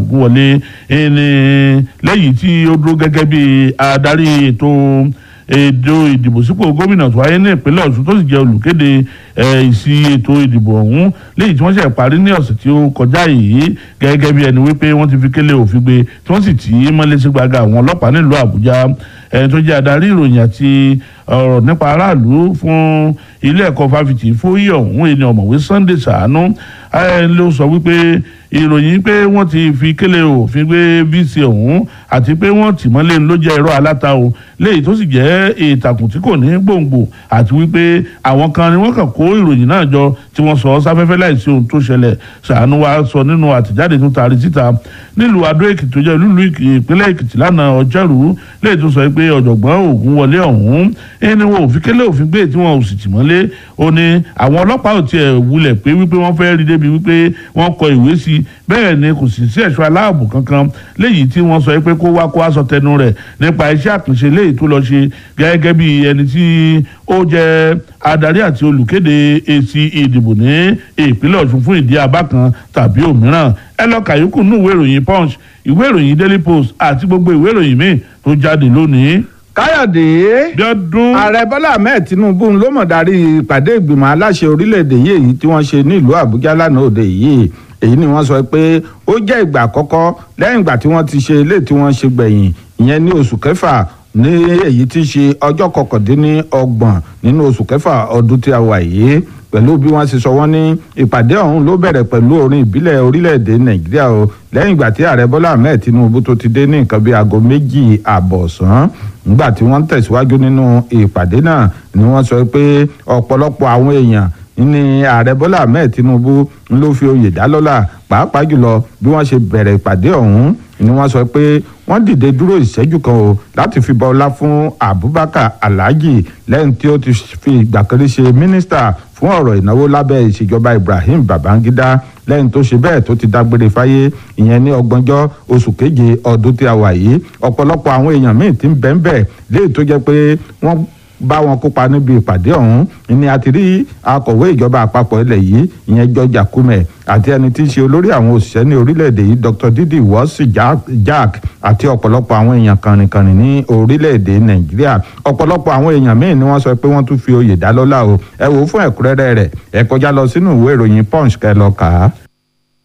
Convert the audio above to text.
ògúnwọlé ẹni lẹ́yìn tí ó dúró gẹ́gẹ́ bí adarí ètò ètò ìdìbò sípò gómìnà tó wáyé ní ìpínlẹ̀ ọ̀ṣun tó sì jẹ́ olùkéde ìsì ètò ìdìbò ọ̀hún léyìí tí wọ́n ṣe parí ní ọ̀sẹ̀ tí ó kọjá yìí gẹ́gẹ́ bí ẹni wípé wọ́n ti fi kélé òfin gbé tí wọ́n sì tì í mọ́lé sí gbàgà àwọn ọlọ́pàá nílùú àbújá ẹni tó jẹ́ adarí ìròyìn àti ọ̀rọ̀ nípa aráàlú fún ilé ẹ̀kọ́ fáfitì fóyè ọ̀hún ẹni ọ̀mọ̀wé sunday sàánú ló sọ wípé ìròyìn pé wọ́n ti fi kélé òfin gbé vc ọ̀hún àti pé wọ́n tì mọ́lé ló jẹ́ irọ́ aláta o léyìí tó sì jẹ́ ìtàkùn tí kò ní gbòǹgbò àti wípé àwọn kan ni wọ́n kàn kó ìròyìn náà jọ tí wọ́n sọ sáfẹ́fẹ́ láìsí ohun tó ṣẹlẹ̀ sàánú wa sọ nínú àtẹ̀jáde tó taari síta nílùú adó èkìtì tó jẹ́ ìlú ìpínlẹ̀ èkìtì lánàá ọjọ́rú léyìí tó sọ pé ọ̀jọ̀gbọ́n ògúnwọlé ọ̀hún ẹni wọn ò fi kélé òfin gbé tí wọn ò sì tì mọ́lé ó ní àwọn ọlọ́pàá ò tiẹ̀ wulẹ̀ pé wípé wọ́n fẹ́ rí débi wípé wọ́n kọ ìwé sí i bẹ́ẹ̀ ni kò sì sí ẹ̀ṣọ́ aláàbò kankan léyìí tí wọ́n sọ pé kó wá kó wá sọ tẹnu rẹ̀ nípa iṣẹ́ àkànṣe léyìí tó lọ ṣe gẹ́gẹ́ bí ẹni tí ó jẹ́ adarí àti olùkéde èsì ìdìbò ní ìpínlẹ̀ ọ̀ṣun fún ìdí abá kan tàbí òmíràn ẹ lọ kàyókù nínú ìwé ìròyìn punch ìwé ìròyìn daily post àti gbogbo ìwé ìròyìn míì tó jáde lónìí káyọ̀dé bíọ́dún. ààrẹ bọ́lá ahmed tinubu ló mọ̀ darí ìpàdé ìgbìmọ̀ aláṣẹ orílẹ̀-èdè yìí èyí tí wọ́n ṣe nílùú àbújá lánàá òde yìí èyí ni wọ́n sọ pé ó jẹ́ ìgbà àkọ́kọ́ lẹ́yìn ìgbà tí wọ́n ti ṣe ilé tí wọ́n ṣe gbẹ̀yìn ìyẹn ní oṣù kẹfà ní èyí tí ṣe ọjọ́ kọkàndínlọ́gbọ̀n nínú oṣù kẹfà ọdún tí a wà yìí pẹ̀lú bí wọ́n ṣe sọ wọ́n ní ìpàdé ọ̀hún ló bẹ̀rẹ̀ pẹ̀lú orin ìbílẹ̀ orílẹ̀-èdè nàìjíríà o lẹ́yìn ìgbà tí ààrẹ bọ́lá ahmed tinubu tó ti dé ní nǹkan bíi aago méjì àbọ̀ ọ̀sán nígbà tí wọ́n tẹ̀síwájú nínú ìpàdé náà ni wọ́n sọ pé ọ̀pọ̀lọpọ̀ àwọn èèyàn ní ààrẹ bọ́lá ahmed tinubu ló fi oyè dá lọ́lá pàápàá jùlọ bí wọ́n ṣe bẹ̀rẹ̀ ìpàdé ọ̀hún ni wọ́n sọ pé wọ́n dìde dúró ìṣẹ́jú kan o láti fi bọ ọlá fún abubakar alhaji lẹ́yìn tí ó ti fi ìgbà kan rí ṣe mínísítà fún ọ̀rọ̀ ìnáwó lábẹ́ ìṣèjọba ibrahim babangida lẹ́yìn tó ṣe bẹ́ẹ̀ tó ti dágbére fáyé ìyẹn ní ọgbọ̀njọ́ oṣù keje ọdún tí a wà yìí ọ̀pọ̀lọpọ̀ àwọn èèyàn míì ti ń bẹ́ẹ̀ bẹ́ẹ̀ léyìí tó jẹ́ pé wọ́n bá wọn kópa níbi ìpàdé ọ̀hún ni a ti rí akọ̀wé ìjọba àpapọ̀ ilẹ̀ yìí ìyẹn George Akume àti ẹni tí í ṣe olórí àwọn òṣìṣẹ́ ní orílẹ̀-èdè yìí Dr. Didi Wọ́ọ̀sì Jack àti ọ̀pọ̀lọpọ̀ àwọn èèyàn kànrìnkànrìn ní orílẹ̀-èdè Nàìjíríà ọ̀pọ̀lọpọ̀ àwọn èèyàn míì ni wọ́n sọ pé wọ́n tún fi oyè dá lọ́lá o ẹ wò ó fún ẹ̀kúnrẹ́rẹ́ rẹ̀ ẹ kọjá lọ sínú ìwé ìròyìn Punch kẹ́ lọ kà á.